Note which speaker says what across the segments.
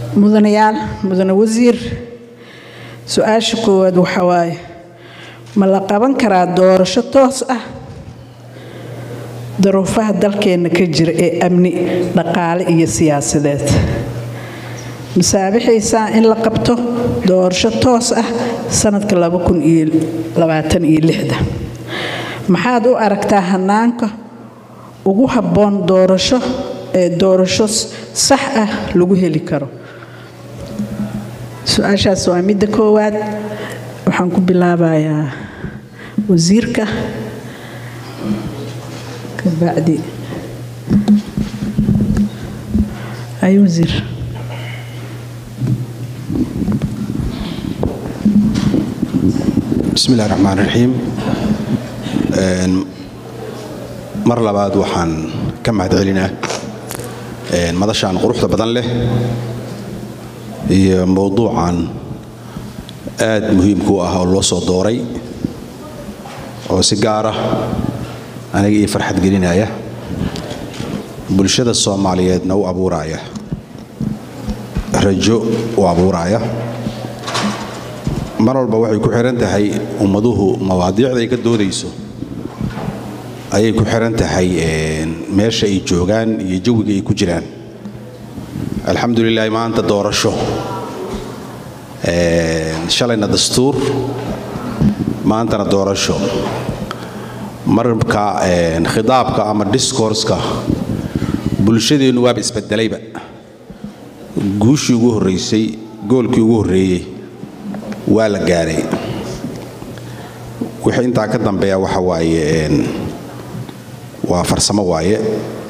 Speaker 1: mudanayaal mudane wasiir su-aasha koowaad waxa waaye ma la qaban karaa doorasho toos ah daruufaha dalkeenna ka jira ee amni dhaqaale iyo siyaasadeed masaabixaysaa in la qabto doorasho toos ah sanadka maxaad u aragtaa hanaanka ugu habboon doorasho ee doorasho sax ah lagu heli karo su-aashaas waa midda koowaad waxaan ku bilaabayaa wasiirka kabacdi ay wasiir
Speaker 2: bismi illahi raxmaan raxiim mar labaad waxaan ka mahad celinaa madashaan quruxda badan leh iyo mowduucan aad muhiimka u ah oo loo soo dooray oo si gaara aniga ii farxad gelinaya bulshada soomaaliyeedna u abuuraya rajo u abuuraya mar walba waxay ku xihan tahay ummaduhu mawaadiicda ay ka doodayso ayay ku xihan tahay meesha ay joogaan iyo jawiga ay ku jiraan alxamdulilahi maanta doorasho shalayna dastuur maantana doorasho marka khidaabka ama discourska bulshadeennu waaba isbedelayba guushii ugu horraysay goolkii ugu horreeyey waa la gaaray wixii intaa ka dambeeya waxa waaye waa farsamo waaye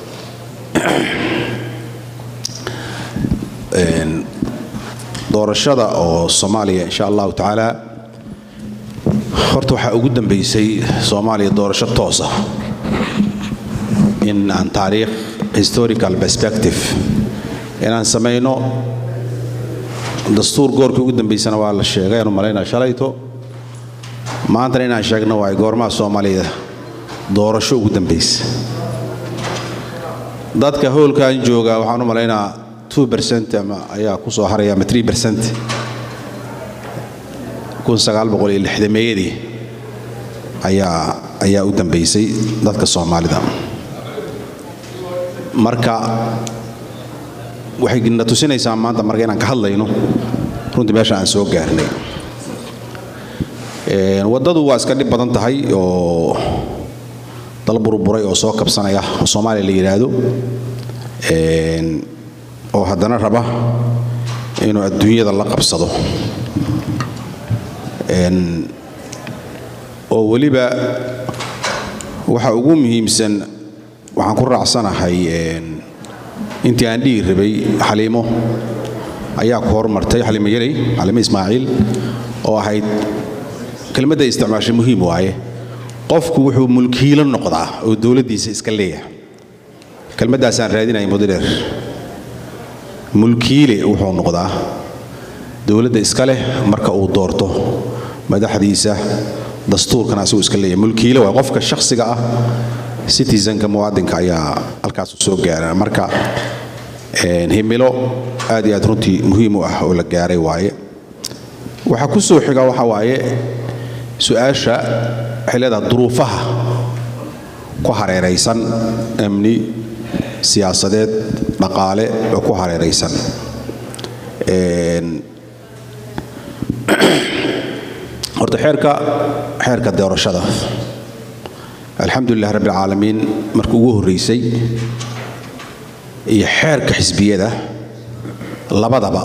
Speaker 2: doorashada oo soomaaliya insha allahu tacaala horta waxaa ugu dambaysay soomaaliya doorasho toosa in aan taariikh historical perspective inaan samayno dastuur goorkii ugu dambaysana waa la sheegay aanu malaynaa shalayto maantana inaan sheegno waay goormaha soomaaliya doorasho ugu dambaysa dadka howlkan jooga waxaan u malaynaa ama ayaa ku soo haraya ama meeyadii ayaa ayaa u dambaysay dadka soomaalida marka waxay na tusinaysaa maanta marka inaan ka hadlayno runtii meesha aan soo gaarnay waddadu waa iska dhib badan tahay oo dal burburay oo soo kabsanaya oo soomaaliya la yidhaahdo oo haddana raba inuu adduunyada la qabsado oo weliba waxa ugu muhiimsan waxaan ku raacsanahay intii aan dhihi rabay xaliimo ayaa ku hormartay xaliimo yarey xaliimo ismaaciil oo ahayd kelmadda isticmaashay muhiim waaye qofku wuxuu mulkiilo noqdaa oo dowladdiisa iska leeyahay kelmaddaasaan raadinaya mudadheer mulkiile wuxuu noqdaa dowladda iska leh marka uu doorto madaxdiisa dastuurkan asigu iska leeyahay mulkiile waa qofka shakhsiga ah citizenka muwaadinka ayaa halkaas u soo gaara marka himilo aad iyo aad runtii muhiim u ah oo la gaaray waaye waxaa ku soo xiga waxa waaye su-aasha waxay leedahay duruufaha ku hareeraysan amni siyaasadeed dhaqaale oo ku hareeraysan horta xeerka xeerka doorashada alxamdulilah rabbi alcaalamiin markii ugu horraysay iyo xeerka xisbiyada labadaba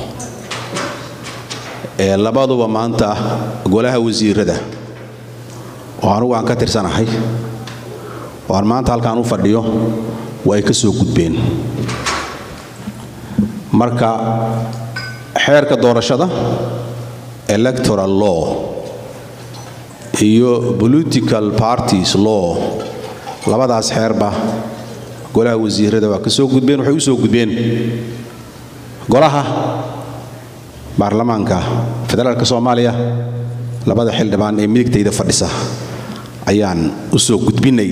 Speaker 2: ee labaduba maanta golaha wasiirada oo anugu aan ka tirsanahay oo aan maanta halkaan u fadhiyo waa ay ka soo gudbeen marka xeerka doorashada electoral law iyo political parties law labadaas xeerba golaha wasiirada waa ka soo gudbeen waxay u soo gudbeen golaha baarlamaanka federaalka soomaaliya labada xildhibaan ee midigtayda fadhisa ayaan u soo gudbinay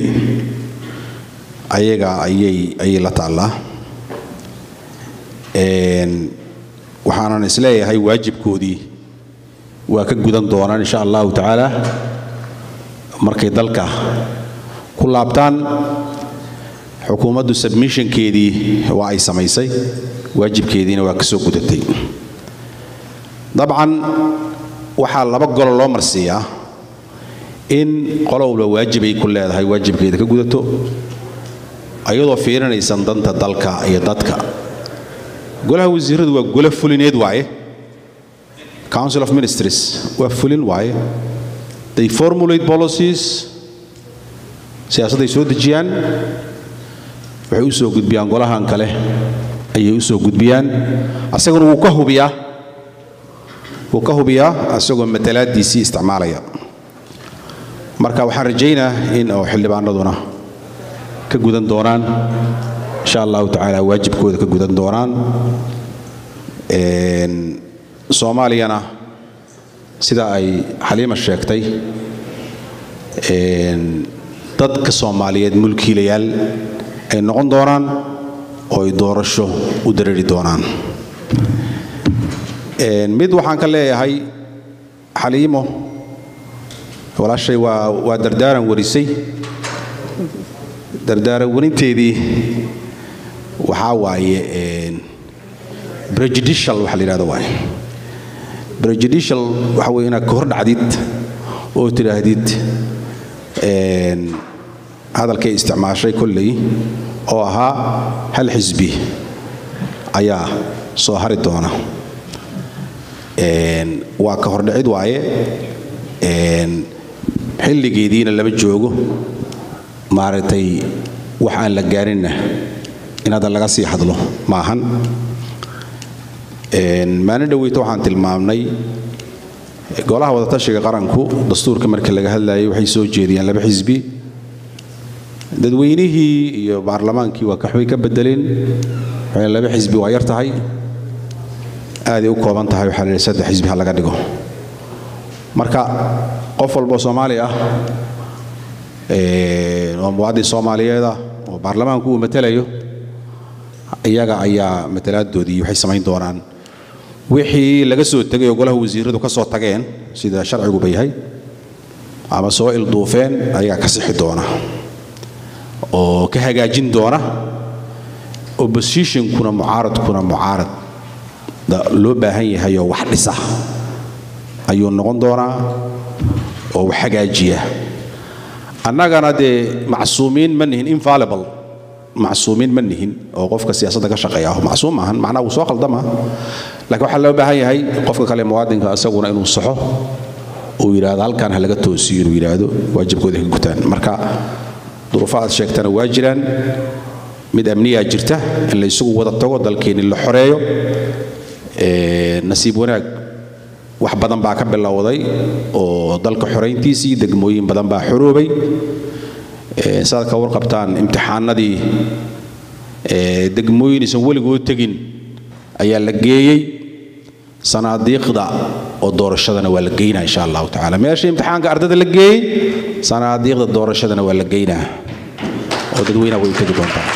Speaker 2: ayaga ayay ayay la taallaa waxaanan isleeyahay waajibkoodii waa ka gudan doonaan insha allahu tacaala markay dalka ku laabtaan xukuumaddu submissionkeedii waa ay samaysay waajibkeediina waa ka soo gudatay dabcan waxaa laba golo loo marsiiyaa in qolowba waajibay ku leedahay waajibkeeda ka gudato ayadoo fiirinaysan danta dalka iyo dadka golaha wasiiradu waa golo fulineed waaye council of ministries waa fulin waaye they formulate policies siyaasadday soo dejiyaan waxay u soo gudbiyaan golahan kale ayay u soo gudbiyaan asaguna wuu ka hubiyaa wuu ka hubiyaa asagoo matalaadiisii isticmaalaya marka waxaan rajaynaa in oo xildhibaanaduna ka gudan doonaan insha allahu tacaala waajibkooda ka gudan doonaan soomaaliyana sida ay xaliima sheegtay dadka soomaaliyeed mulkiilayaal ay noqon doonaan oo ay doorasho u dareeri doonaan mid waxaan ka leeyahay xaliimo walaashay waa waa dardaaran warisay dardaaran warinteedii waxaa waaye prejudicial waxa la yidhahdo waaye prejudicial waxa weeye inaad ka hor dhacdid oo tidhaahdid hadalkay isticmaashay kolley oo ahaa hal xisbi ayaa soo hari doona waa ka hordhicid waaye xilligeediina lama joogo maaragtay wax aan la gaarinna in hadda laga sii hadlo maahan maalin dhoweyta waxaan tilmaamnay golaha wadatashiga qaranku dastuurka marka laga hadlayay waxay soo jeediyeen laba xisbi dadweynihii iyo baarlamaankii waa kaxbay ka bedeleen waxay laba xisbi waa yar tahay aaday u kooban tahay waxaa la yidhi saddex xisbi ha laga dhigo marka qof walboo soomaali ah oo muwaadin soomaaliyeed ah oo baarlamaanku uu matalayo iyaga ayaa matalaadoodii waxay samayn doonaan wixii laga soo tegay oo golaha wasiiradu ka soo tageen sida sharciguba yahay ama soo ilduufeen ayagaa ka sixi doona oo ka hagaajin doona oppositionkuna mucaaradkuna mucaarad loo baahan yahay oo wax dhisa ayuu noqon doonaa oo wax hagaajiya annagana dee macsuumiin ma nihin infallible macsuumiin ma nihin oo qofka siyaasadda ka shaqeeya macsuum maahan macnaa wuu soo khaldama laakiin waxaa loo baahan yahay qofka kale muwaadinka isaguna inuu saxo uu yidhaahdo halkan ha laga toosiyo inuu yidhaahdo waajibkooda ka gutaan marka duruufo aad sheegtana waa jiraan mid amniyaa jirta in la isugu wada tago dalkeenni la xoreeyo nasiib wanaag wax badan baa ka bilowday oo dalka xorayntiisii degmooyin badan baa xoroobay saad ka warqabtaan imtixaanadii degmooyin isan weligood tegin ayaa la geeyey sanaadiiqda oo doorashadana waa la geynaa insha allahu tacaala meesha imtixaanka ardada la geeyey sanaadiiqda doorashadana waa la geynaa oo dadweynaha way tegi doontaa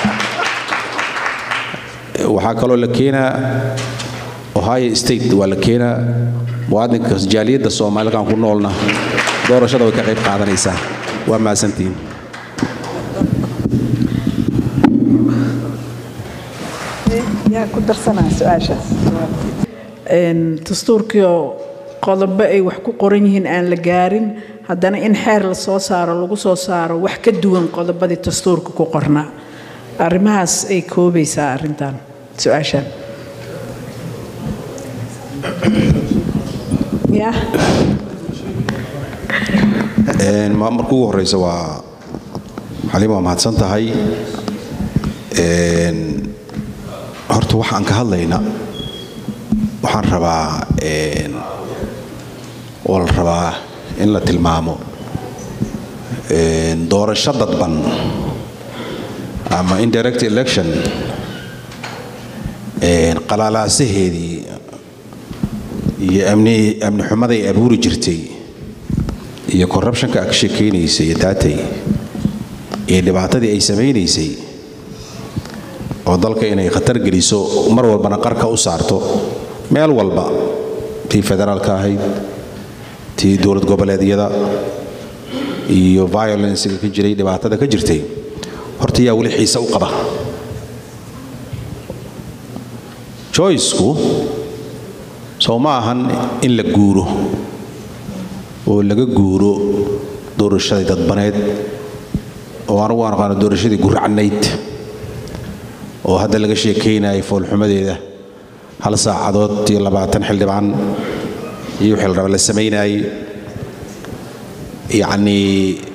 Speaker 2: waxaa kaloo la keenaa ohio state waa la keenaa muwaadinka jaaliyadda soomaalikan ku noolna doorashada way ka qayb qaadanaysaa waa mahadsantihiin
Speaker 1: yaa ku darsanaa su-aashaas dastuurkiioo qodobo ay wax ku qoran yihiin aan la gaarin haddana in xeer la soo saaro lagu soo saaro wax ka duwan qodobadii dastuurka ku qornaa arrimahaas ay koobaysaa arrintan su-aashan ya
Speaker 2: marka ugu horeysa waa xaliim waa mahadsan tahay horta waxaan ka hadlayna waxaan rabaa oo la rabaa in la tilmaamo doorasho dadban ama indirect election qalaalaasaheedii iyo amni amni xumaday abuuri jirtay iyo corruptionka ka sheekaynaysay iyo daatay iyo dhibaatadii ay samaynaysay oo dalka inay khatar geliso mar walbana qarka u saarto meel walba tii federaalka ahayd tii dowlad goboleedyada iyo violencega ka jiray dhibaatada ka jirtay horta yaa weli xiise u qaba joyceku sow ma ahan in la guuro oo laga guuro doorashadii dadbaneed oo anugu aan aqaano doorashadii guracnayd oo hadda laga sheekaynayay foolxumadeeda hal saacadood iyo labaatan xildhibaan iyo wixii la raba la samaynayay yacnii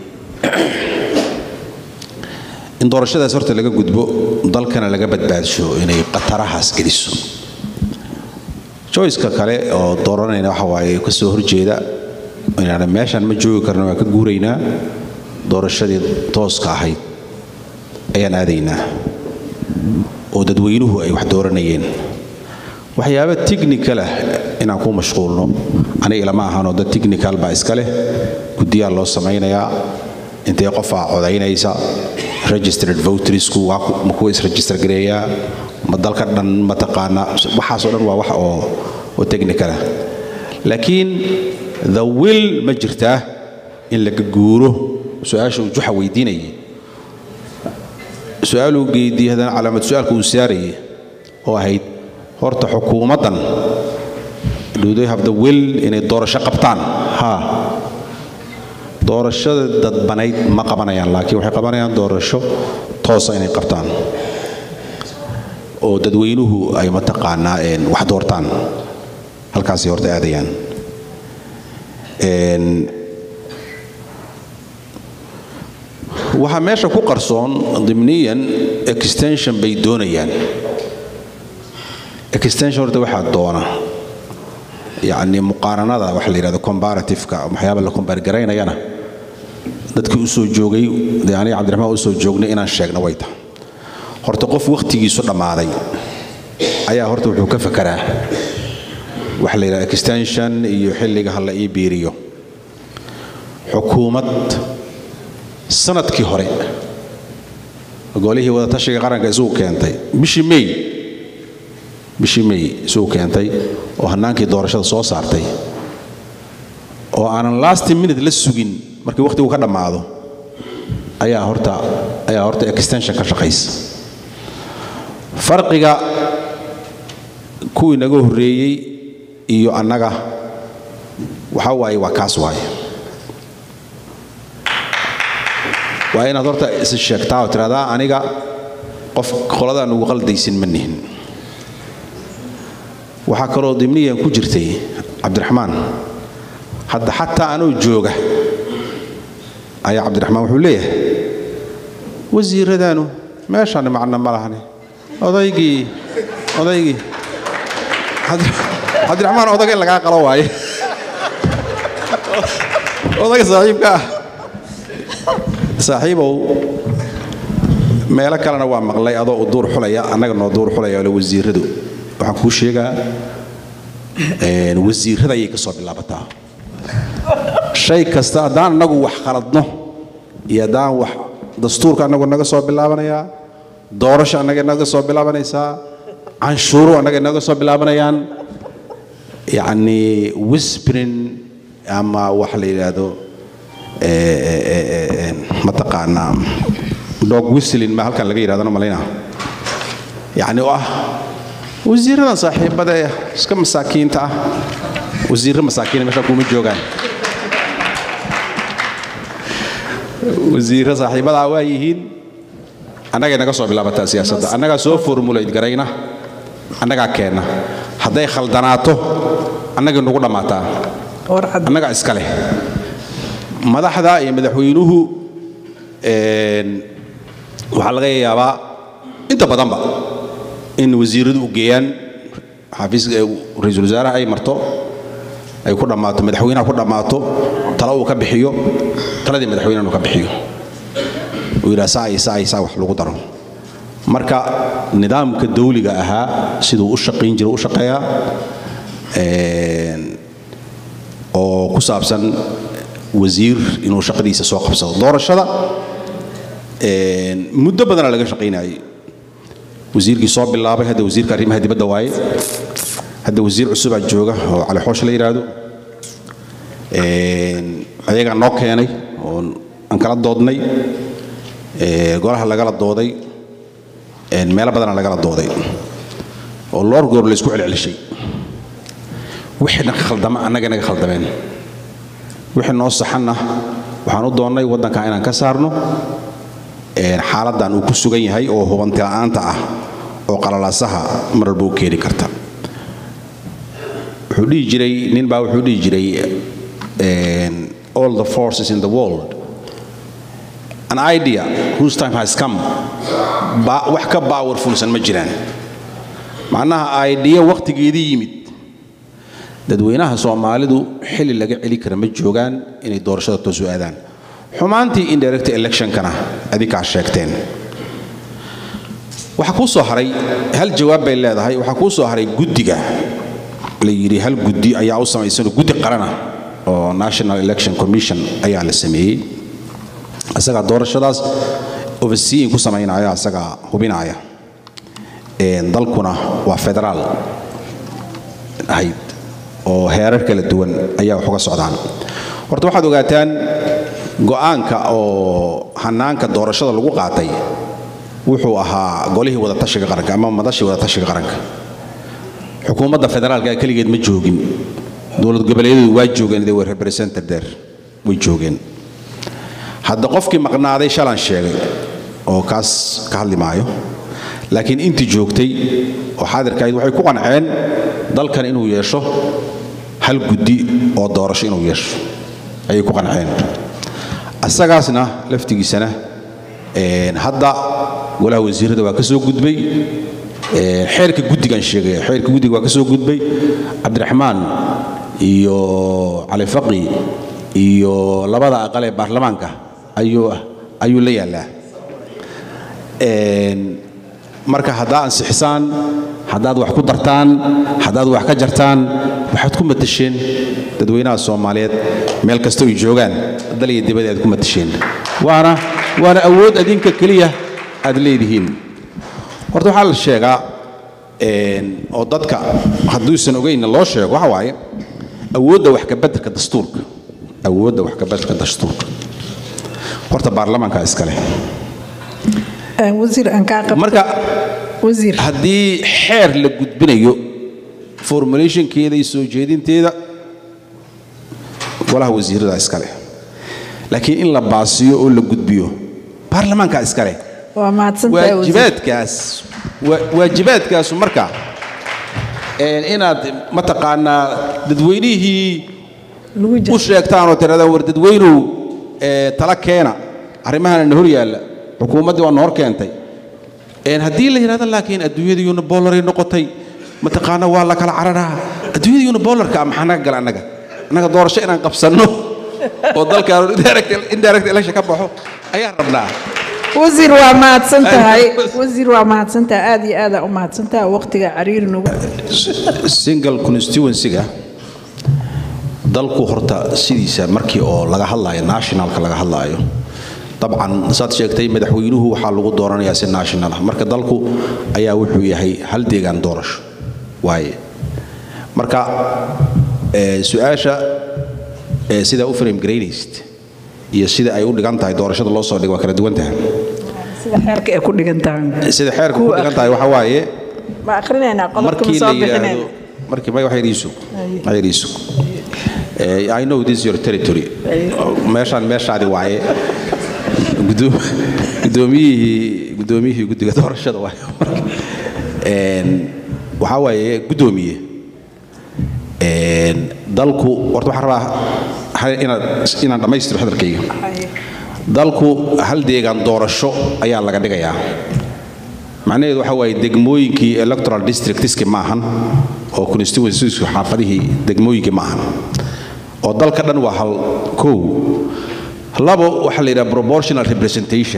Speaker 2: in doorashadaas horta laga gudbo dalkana laga badbaadsho inay khatarahaas geliso joyceka kale oo dooranayna waxa waaye ka soo horjeeda inaan meeshaan ma joogi karno waan ka guuraynaa doorashadii tooska ahayd ayaan aadaynaa oo dadweynuhu ay wax dooranayeen waxyaaba technical ah inaan ku mashquulno aniga ilama ahanoo dad technical baa iska leh guddiyaa loo samaynayaa intee qofaa codaynaysa registered votersku ma kuwa isregister gareeyaa ma dalka dhan mataqaana waxaasoo dhan waa wax oo oo technical ah laakiin the will ma jirtaa in laga guuro su-aasha uu juxa weydiinayay su-aaluu geydiyey haddana calaamad su-aalka uu saarayay oo ahayd horta xukuumaddan do they have the will inay doorasho qabtaan haa doorashada dadbanayd ma qabanayaan laakiin waxay qabanayaan doorasho toosa inay qabtaan oo dadweynuhu ay mataqaanaa wax doortaan halkaasay horta aadayaan waxaa meesha ku qarsoon dimniyan extension bay doonayaan extension horta waxaa doona yacni muqaaranada waxa la yidhahdo comparativeka waxyaaba la kombaargaraynayana dadkii u soo joogay dee aniga cabdiraxmaan u soo joognay inaan sheegno way tahay horta qof wakhtigiisu dhammaaday ayaa horta wuxuu ka fakaraa waxa la yidhahdo extension iyo xilliga ha la ii biiriyo xukuumad sanadkii hore golihii wadatashiga qaranka isugu keentay bishii may bishii may isugu keentay oo hannaankii doorashada soo saartay oo aanan last minute la sugin markii wakhtigu ka dhammaado ayaa horta ayaa horta extension ka shaqaysa farqiga kuwii naga horreeyey iyo annaga waxa waaye waa kaas waaye waa inaad horta is sheegtaa oo tiraahdaa aniga qof qoladaan ugu qaldaysin ma nihin waxaa kaloo dimniyan ku jirtay cabdiraxmaan hadda xataa anuu jooga ayaa cabdiraxmaan wuxuu leeyahay wasiiradaanu meeshaan macno ma lahani odaygii odaygii cabdiraxmaan odaga in lagaa qalo waaye odaga saaxiibka ah saaxiibow meelo kalena waa maqlay adoo u duur xulaya annaga noo duur xulaya ole wasiiradu waxaan kuu sheegaa wasiirada ayay ka soo bilaabataa shay kasta haddaan annagu wax khaladno iyo haddaan wax dastuurka annagu naga soo bilaabanayaa doorasho annaga naga soo bilaabanaysaa canshuuru annaga naga soo bilaabanayaan yacni whispering ama wax la yidhaahdo mataqaanaa dog whistling ma halkan laga yidhahdana malayna yacni oo ah wasiiradan saaxiibada ee iska masaakiinta ah wasiirro masaakiina meesha kuma joogaan wasiirro saaxiibadaa waa yihiin annagay naga soo bilaabataa siyaasadda annagaa soo formulate garayna annagaa keenna hadday khaldanaato annagay nagu dhammaataa annagaa iska leh madaxda iyo madaxweynuhu waxaa laga yaabaa inta badanba in wasiiradu u geeyaan xafiiska ra-iisul wasaaraha ay marto ay ku dhammaato madaxweynaha ku dhammaato tala uu ka bixiyo taladii madaxweynaha uu ka bixiyo uu yidhaha saa iyo saa iyo saa wax lagu daro marka nidaamka dawliga ahaa siduu u shaqayn jira u shaqeeyaa oo ku saabsan wasiir inuu shaqadiisa soo qabsado doorashada muddo badana laga shaqaynayay wasiirkii soo bilaabay hadda wasiirka arrimaha dibadda waaye hadda wasiir cusubaa jooga oo cali xoosh la yidhaahdo ayagaa noo keenay oo aan kala doodnay golaha lagala dooday meelo badana lagala dooday oo loor goor laysku celcelishay wixii naga khaldama annaga naga khaldameen wixii noo saxanna waxaan u doonnay waddanka inaan ka saarno xaaladdan uu ku sugan yahay oo hubanti la'aanta ah oo qalalaasaha mar walba u keeni karta wuxuu dhihi jiray nin baa wuxuu dhihi jiray all the forces in the world an idea whose time has come wax ka powerfulsan ma jiraan macnaha idea wakhtigeedii yimid dadweynaha soomaalidu xilli laga celi kara ma joogaan inay doorashada toosu aadaan xumaantii indirect electionkana adinkaa sheegteen waxaa kuu soo haray hal jawaab bay leedahay waxaa kuu soo haray guddiga la yidhi hal guddi ayaa u samaysanoo guddi qarana oo national election commission ayaa la sameeyey isagaa doorashadaas overseeing ku samaynaya isagaa hubinaya dalkuna waa federaal ahayd oo heerar kala duwan ayaa wax uga socdaan horta waxaad ogaataan go'aanka oo hanaanka doorashada lagu qaatay wuxuu ahaa golihii wadatashiga qaranka ama madashii wadatashiga qaranka xukuumadda federaalka ee keligeed ma joogin dowlad goboleedyadu waa joogeen they were represented there way joogeen hadda qofkii maqnaaday shalan sheegay oo kaas ka hadli maayo laakiin intii joogtay oo xaadirkahayd waxay ku qanceen dalkan inuu yeesho hal guddi oo doorasho inuu yeesho ayay ku qanceen asagaasna laftigiisana hadda golaha wasiirada waa ka soo gudbay xeerka guddigan sheegaya xeerka guddiga waa ka soo gudbay cabdiraxmaan iyo cali faqi iyo labada aqal ee baarlamaanka ayuu ayuu la yaallaa marka haddaa ansixisaan haddaad wax ku dartaan haddaad wax ka jartaan waxaad ku matasheen dadweynaha soomaaliyeed meel kasta ay joogaan dal iyo dibadii aad ku matasheen waana waana awood adinka keliya aad leedihiin horta waxaa la sheegaa oo dadka hadduusan ogeynna loo sheego waxa waaye awoodda wax kabeddelka dastuurka awoodda wax kabeddelka dastuurka horta baarlamaanka iska leh
Speaker 1: wasiir aan kaa qabto
Speaker 2: marka
Speaker 1: wasiir
Speaker 2: haddii xeer la gudbinayo formulationkeeda iyo soo jeedinteeda golaha wasiirada iska leh laakiin in la baasiyo oo la gudbiyo baarlamaanka iska leh
Speaker 1: waa mahadsantahay wasiir
Speaker 2: waajibaadkaas waa- waajibaadkaasu marka een, inaad mataqaanaa dadweynihii
Speaker 1: lagu
Speaker 2: u
Speaker 1: jiro
Speaker 2: sheegtaan oo tirahdaan war dadweynuhu ee, tala keena arrimahana na hor yaalla xukuumaddii waa na hor keentay Een, haddii la yidhahdo laakiin adduunyadiyuuna boolaray noqotay mataqaana waa la kala cararaa adduunyadiyuuna boolarka ah maxaa naga gala annaga annaga doorasho inaan qabsanno oo dalkaanu indirect indirect election ka baxo ayaan rabnaa
Speaker 1: wasiir waa mahadsan tahay wasiir waa mahadsan tahay aad iyo aada u mahadsan tahay waqtiga cariiri nagu
Speaker 2: single constituency-ga dalku horta sidiisa markii oo laga hadlaayo nationalka laga hadlaayo dabcan saad sheegtay madaxweynuhu waxaa lagu dooranayaa si national ah marka dalku ayaa wuxuu yahay hal deegaan doorasho waaye marka eh, su-aasha eh, sidaa u frame garaynaysid iyo sida ay u dhigan tahay doorashada loo soo dhigo waa kala duwan tahay
Speaker 1: sida xeerka ay ku dhigan tahay
Speaker 2: sida xeerka ku dhigan tahay waxaa waaye
Speaker 1: ma akrinaynaa qodobka ma
Speaker 2: markii
Speaker 1: soo
Speaker 2: la yidhaahdo
Speaker 1: bixinayna
Speaker 2: markii may wax yariisu
Speaker 1: Aye.
Speaker 2: wax yariisu Eh, I know this is your territory meeshaan meeshaadi waaye Gudoom- gudoomiyihii gudoomiyihii guddiga doorashada waaye Een, waxaa waaye gudoomiye Een, dalku horta waxaan rabaa ha- inaan inaan dhammaystiro hadalkayga dalku hal deegaan doorasho ayaa laga dhigayaa macnaheedu waxa waaye degmooyinkii electoral districtski maahan oo constituencies xaafadihii degmooyinkii maahan oo dalka dhan waa hal kow labo waxaa la yidhaha proportional representation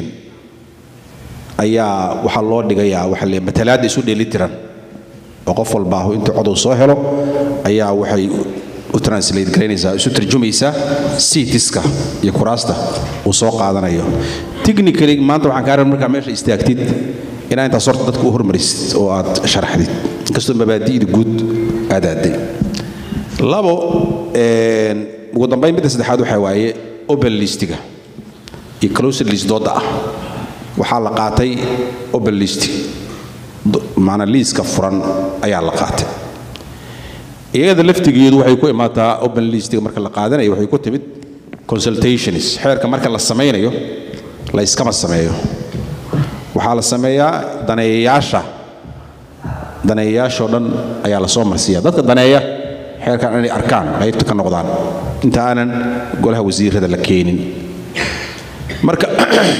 Speaker 2: ayaa waxaa loo dhigayaa waxaa la yidhaha matalaadda isu dheelitiran oo qof walba ahu intuu codow soo helo ayaa waxay u translate garaynaysaa isu tarjumaysaa seatiska iyo kuraasta uu soo qaadanayo technically maanta waxaan kaa rabay markaa meesha istaagtid inaa intaas horta dadka u hormarisid oo aad sharaxdid inkastoo mabaadi'da guud aadaaday labo ugu dambayn midda saddexaad waxaa waaye open listiga iyo closed list dooda ah waxaa la qaatay open list maanaa liiska furan ayaa la qaatay iyada laftigeedu waxay ku imaataa open listiga marka la qaadanayo waxay ku timid consultations xeerka marka la samaynayo la iskama sameeyo waxaa la sameeyaa daneeyayaasha daneeyayaashoo dhan ayaa la soo marsiiya dadka daneeya xeerkan inay arkaan qaybta ka noqdaan inta aanan golaha wasiirada la keenin marka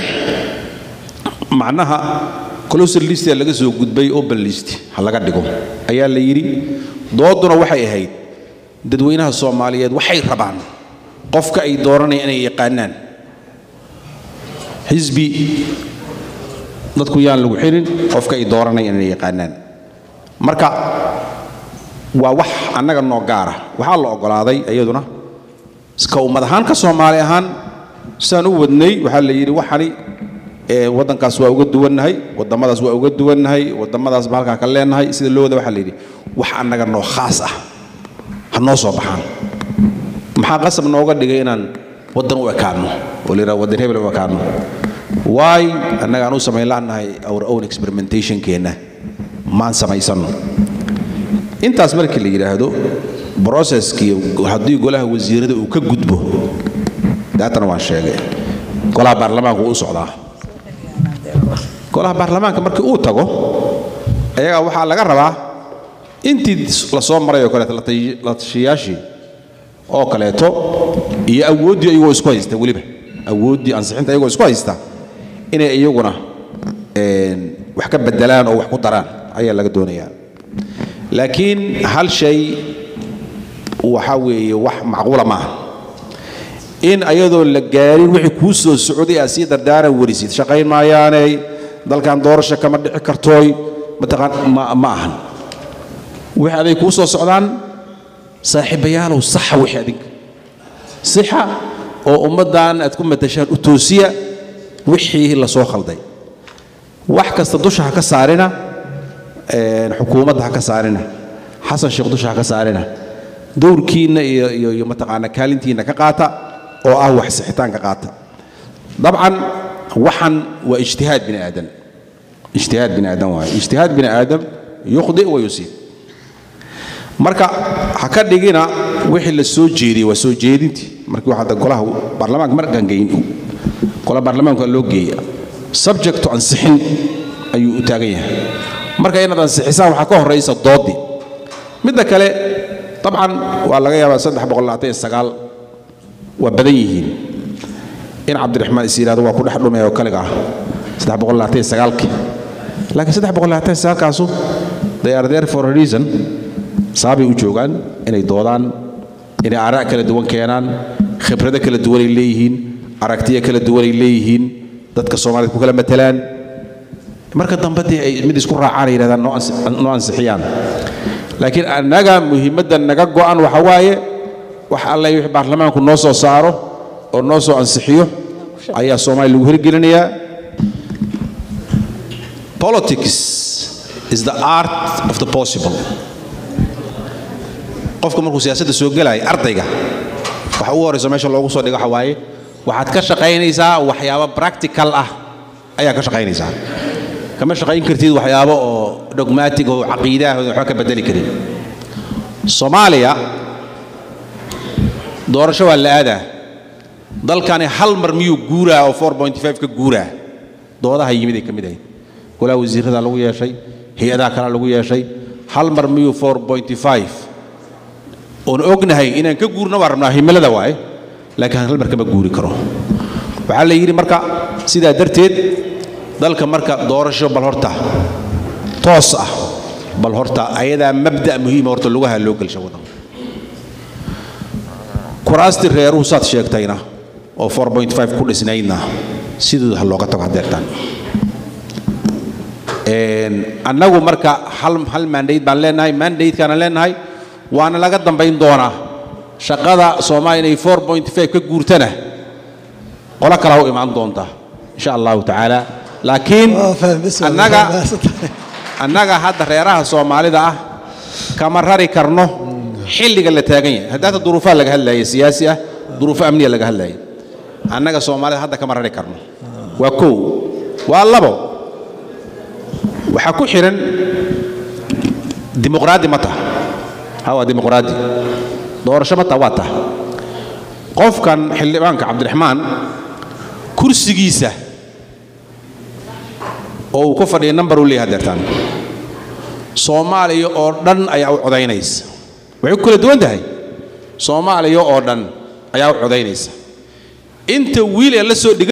Speaker 2: macnaha closer list laga soo gudbay open list ha laga dhigo ayaa la yidhi dooduna waxay ahayd dadweynaha soomaaliyeed waxay rabaan qofka ay dooranaya inay yaqaanaan xisbi dadku yaan lagu xirin qofka ay dooranaya inay yaqaanaan marka waa wax annaga noo gaara waxaa la oggolaaday iyaduna ka ummad ahaan ka soomaali ahaan sidaan u wadnay waxaa la yidhi waxani waddankaas waa uga duwannahay waddamadaas waa uga duwannahay waddamadaas ba halkaa ka leenahay sida loo wada waxaa la yidhi wax annaga noo khaas ah ha noo soo baxaan maxaa qasab nooga dhigay inaan waddan u ekaanno oo la yidhaha waddan hebel u ekaanno waay annaga aan u samayn la'nahay our own experimentationkeenna maan samaysanno intaas markii la yidhaahdo broceskii haddii golaha wasiirada uu ka gudbo daatana waan sheegay golaha baarlamaanku wuu u socdaa golaha baarlamaanka markii uu tago ayagaa waxaa laga rabaa intii la soo maray oo kaleeto la tashiyaashii oo kaleeto iyo awooddii iyagoo isku haysta weliba awooddii ansixinta iyagoo isku haysta inay iyaguna wax ka bedelaan oo wax ku daraan ayaa laga doonayaa laakiin hal shay waxaa weeye wax macquula maaha in ayadoo la gaarin wixii kuu soo socday aad sii dardaaran werisid shaqayn maayaaney dalkan doorasho kama dhici kartooy mataqaan ma ma ahan wixii aday kuu soo socdaan saaxiibayaalow saxa wixii adinka sixa oo ummaddan aad ku matashaan u toosiya wixii la soo khalday wax kasta dusha ha ka saarina xukuumadda ha ka saarina xasan sheekh dusha ha ka saarina dowrkiinna iyo iyo iyo mataqaana kaalintiinna ka qaata oo ah wax sixitaanka qaata dabcan waxan waa ijtihaad bini aadan ijtihaad bini aadan waaye ijtihaad bini aadam yukhdi wa yusiib marka ha ka dhigina wixii la soo jeediyey waa soo jeedintii markii waxaa golaha baarlamaanka markaan geyn golaha baarlamaanka waa loo geeya subject to ansixin ayuu u taagan yahay marka inaad ansixisaan waxaa ka horraysa doodii midda kale dabcan waa laga yaabaa saddex boqol labaatan iyo sagaal waa badan yihiin in cabdiraxmaan is yidhahdo waa ku dhex dhumay oo kaliga ah saddex boqol labaatan iyo sagaalkii laakiin saddex boqol labaatan iyo sagaalkaasu they are there for a reason saabay u joogaan inay doodaan inay aaraa kala duwan keenaan khibrado kala duwanay leeyihiin aragtiyo kala duwanay leeyihiin dadka soomaaliyed ku kala matelaan marka dambe dee ay mid isku raacaan ay yidhahdaan noo ansixiyaan laakiin annaga muhiimadda naga go'an waxa waaye wax alle wixii baarlamaanku noo soo saaro oo noo soo ansixiyo ayaa soomaaliya lagu hirgelinayaa politics is the art of the possible qofka markuu siyaasadda soo gelaya ardayga waxa ugu horrayso meesha loogu soo dhigo waxa waaye waxaad ka shaqaynaysaa waxyaabo practical ah ayaa ka shaqaynaysaa kama shaqayn kartid waxyaabo oo dogmatic oo caqiidaah oo waxba ka bedeli karin soomaaliya doorasho waa la aadaa dalkani hal mar miyuu guuraa oo 4.5 ka guuraa doodaha yimid ay ka mid ahayd golaha wasiirada lagu yeeshay hay-adaha kale lagu yeeshay hal mar miyuu 4.5 oon ognahay inaan ka guurna waa rabnaa himilada waaye laakiin hal mar kama guuri karo waxaa la yidhi marka sidaa darteed dalka marka doorasho bal horta toos ah bal horta ayadaa mabda muhiima horta lugaha loo gelsha waddanka kuraastii reeruhu saad sheegtayna oo 4.5 ku dhisnaydna sidooda ha looga tago hadeertaan annagu marka hal hal mandate baan leenahay mandatekaana leenahay waana laga dambayn doonaa shaqada soomaaliya inay 4.5 ka guurtana qolo kala u imaan doonta insha allahu tacaala laakiin annaga annaga hadda reeraha soomaalida ah kama rari karno xilliga la taagan yahay haddaata duruufaa laga hadlaaya siyaasi ah duruufo amniya laga hadlaaya annaga soomaalida hadda kama rari karno waa kow waa labo waxaa ku xihan dimuqraadi ma taha ha waa dimuqraadi doorasho ma taha waa taha qofkan xildhibaanka cabdiraxmaan kursigiisa oo uu ku fadhiya number uu leeyahay deertaan soomaaliya oo dhan ayaa u codaynaysa waxay ku kala duwan tahay soomaaliya oo dhan ayaa u codaynaysa inta wiil ee la soo dhiga